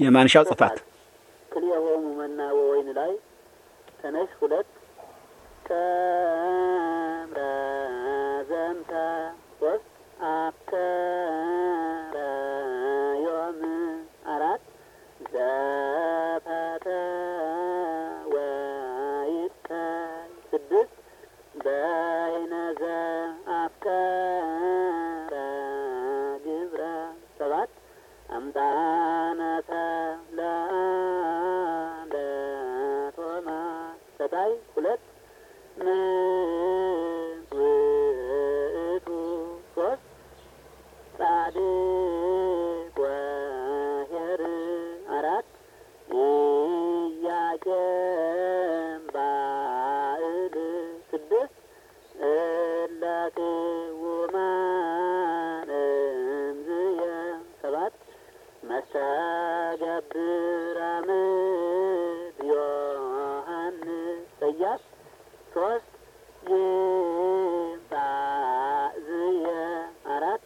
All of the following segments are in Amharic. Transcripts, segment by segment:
የማንሻው ጽፋት ክልኤሆሙ መና ወወይን ላይ ተነሽ ሁለት ተምረ ዘንተ ሶስት አከረ ዮም አራት ዘፈተ ወይትከል ስድስት በይነ ዘአፍቀረ ግብረ ሰባት አምጣነተ ለአንደ ቶማስ ሰጣይ ሁለት ምን ውእቱ ሶስት ጻድቅ ወኄር አራት ኢያቄም ባዕል ስድስት እለ ቅውማን እምዝየ ሰባት መስተገብር አምድ ዮሐንስ ሰያፍ ሶስት ይምጣዝየ አራት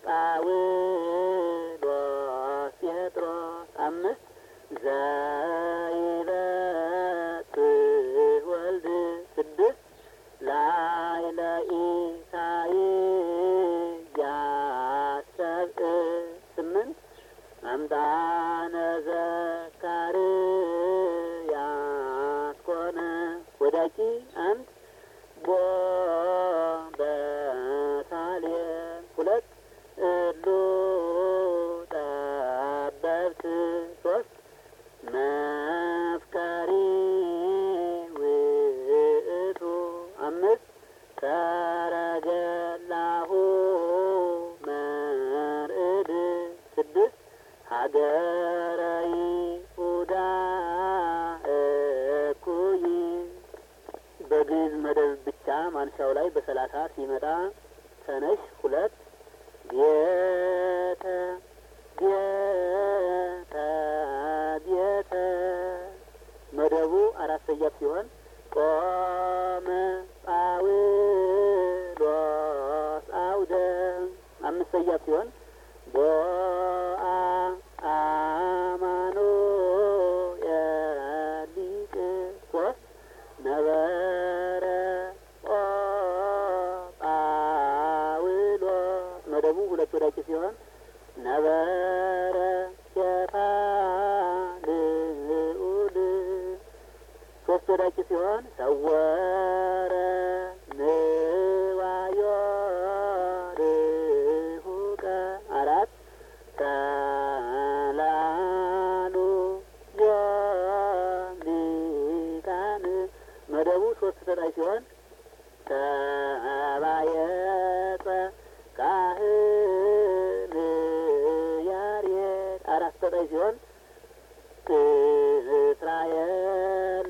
ጳውሎስ ጴጥሮስ አምስት ዘይበጽሕ ወልድ ስድስት ላዕለ ኢሳይያስ ሰብእ ስምንት አምጣነ ዘካርያስ ኮነ ወዳቂ አንድ ቦ በሳሌም ሁለት እሉ ጠበብት ሶስት መፍቀሪ ውእቱ አምስት ሰረገላሁ መርዕድ ስድስት ሀገረ ይሁዳ እኩይ በግዕዝ መደብ ብቻ ማንሻው ላይ በሰላሳ ሲመጣ ተነሽ ሁለት ቤተ ቤተ ቤተ መደቡ አራት ሰያፍ ሲሆን ቆመ ጳውሎስ አውደ አምስት ሰያፍ ሲሆን ቦአ አማኑኤል ሊቅ ሶስት ነበረ ኦ ጳውሎስ መደቡ ሁለት ወዳቂ ሲሆን ነበረ ጌታ ልዑል ሶስት ወዳቂ ሲሆን ሰወረ ንዋዮ ርሁቀ አራት ተላሉ ዮሊቃን መደቡ ሶስት ተጣይ ሲሆን ተባየጸ ካህን ያሬድ አራት ተጣይ ሲሆን እስራኤል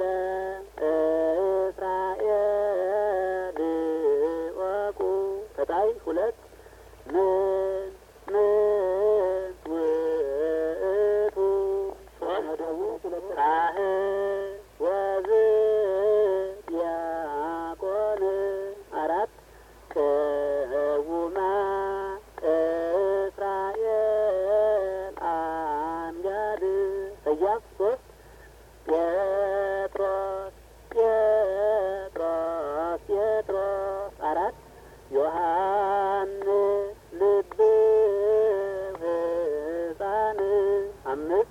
እስራኤል ወቁ ተጣይ ሁለት ምን ምን ውእቱ መደቡ ካህን ወዝ ዲያቆን አራት ቅውማ እስራኤል አንጋድ ሰያፍ ሶስት ጴጥሮስ ጴጥሮስ ጴጥሮስ አራት ዮሐንስ ልብ ሕፃን አምስት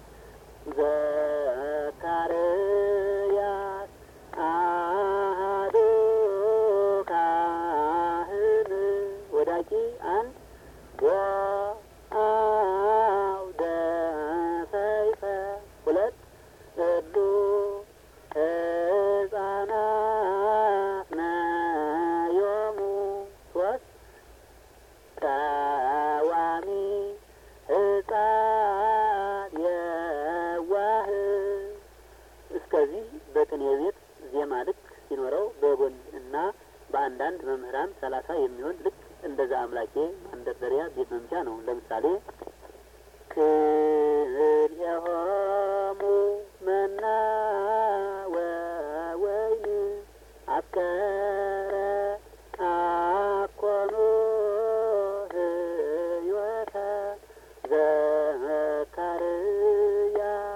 ዘካርያስ አሐዱ ካህን ወዳቂ አንድ ወአውደ ሰይፈ ሁለት እሉ ሕፃናት ነዮሙ ሶስት ቀዋሚ ሕፃን የዋህ እስከዚህ በቅኔ ቤት ዜማ ልክ ሲኖረው በጎን እና በአንዳንድ መምህራን ሰላሳ የሚሆን ልክ እንደዛ አምላኬ ማንደርደሪያ ቤት መምቻ ነው። ለምሳሌ ክልኤሆሙ መና ወወይን አፍቀረ አኮኑ ህይወተ ዘካርያስ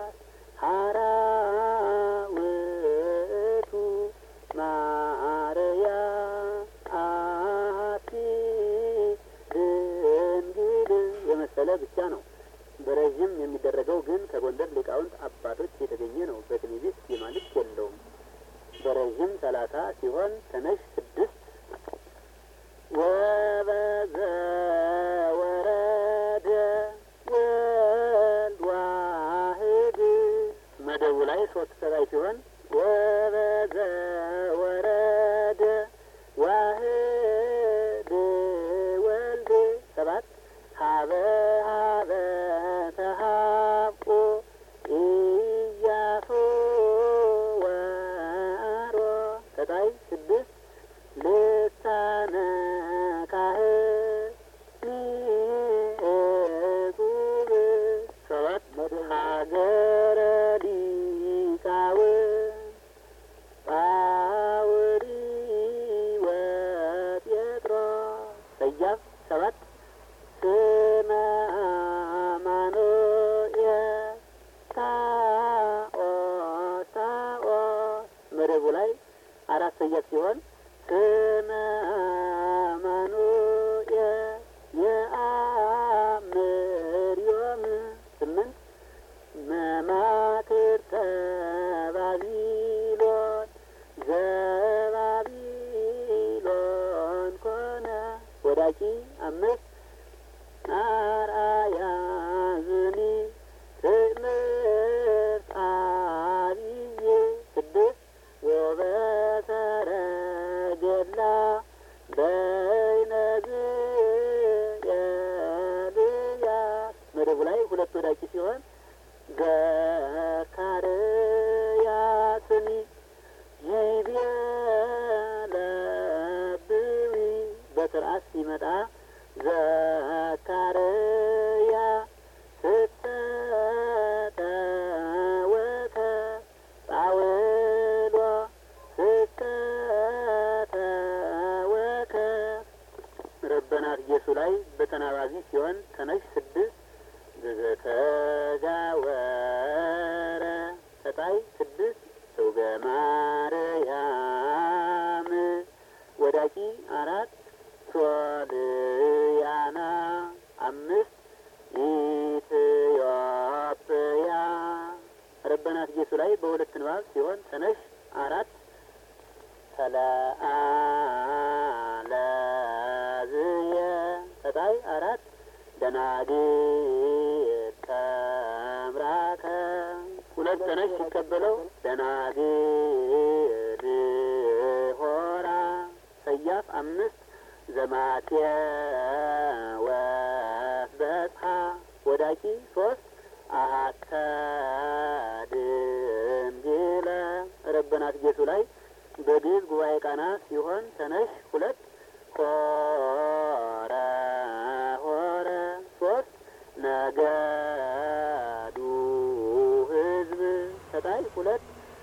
ላይ ሶስት ተባይ ሲሆን ወበዘ ወረደ ዋህድ ወልድ ሰባት ሀበ ሀበ ተሀቁ ኢያሱ ወአሮ ተጣይ ስድስት ልሳነ ካህን እጹብ ሰባት ሀገረ ሊቃውንት ጳውሊ ወጴጥሮስ ሰያፍ ሰባት ስመ አማኑኤል ታኦስ ታኦስ መደቡ ላይ አራት ሰያፍ ሲሆን ስመ አማኑኤል የአምርዮም ስምንት መማክርተ ባቢሎን ዘባቢሎን ኮነ ወዳቂ አምስት አርአያ ዝኒ ትምህርት አብይ ስድስት ወበሰረገላ በይነዝየልያስ መደቡ ላይ ሁለት ወዳቂ ሲሆን ዘካርያስኒ ይቤለብዊ በስርዓት ሲመጣ ዘካርያ ስተተወከ ጳውሎ ስተተወከ ረበናት ኢየሱ ላይ በተናባቢ ሲሆን ተነሽ ስድስት ዘተዛወረ ተጣይ ስድስት ዘውገ ማርያም ወዳቂ አራት ሶልያና አምስት ኢትዮጵያ ረበናት ኢየሱ ላይ በሁለት ንባብ ሲሆን ተነሽ አራት ተለአለዝየ ተጣይ አራት ደናግል ተምራከ ሁለት ተነሽ ሲቀበለው ደናግል ሆራ ሰያፍ አምስት ዘማቴ ወበጽሐ ወዳቂ ሶስት አሀተ ድንግለ ረበናት ጌቱ ላይ በግዕዝ ጉባኤ ቃና ሲሆን ተነሽ ሁለት ሆረ ሆረ ሶስት ነገዱ ህዝብ ተጣይ ሁለት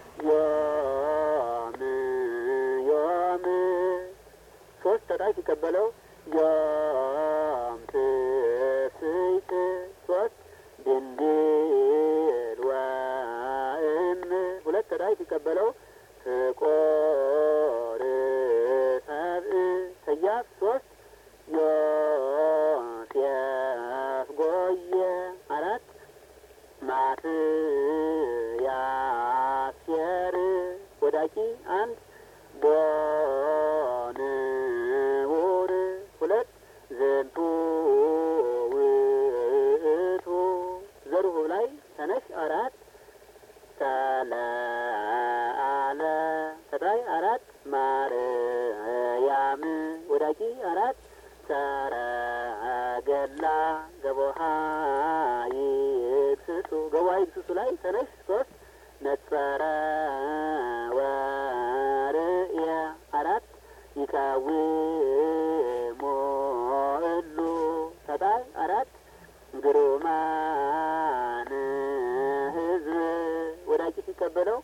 ዮም ዮም ሶስት ተጣይ ሲቀበለው ዮም ትስይት ሶስት ድንግል ወእም ሁለት ተጣይ ሲቀበለው ፍቆር ሰብእ ሰያፍ ሶስት ዮሴፍ ጎየ አራት ማትያስ ሴር ወዳቂ አንድ ቦንውር ሁለት ዝንቱ ውእቱ ዘርሁ ላይ ተነሽ አራት ተለአለ ተጣይ አራት ማርያም ወዳቂ አራት ሰረገላ ገቦሃ ይግስሱ ገቦሃ ይግስሱ ላይ ተነሽ ሶስት ነጸረ ወርእየ አራት ይቃውሙ እሉ ተጣይ አራት ግሩማን ህዝብ ወዳቂ ሲቀበለው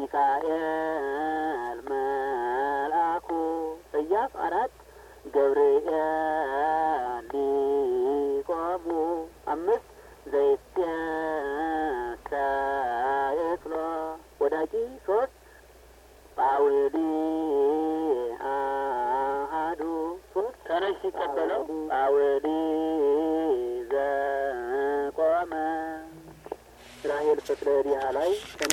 ሚካኤል መልአኩ ሰያፍ አራት ገብርኤል ሊቆሙ አምስት ዘይትየሳየክሎ ወዳቂ ሶስት ጳውሊ አሃዱ ሶስት ተነሽ ሲቀበለው ጳውሊ ዘቆመ ራሄል ፍቅረ ዲሃ ላይ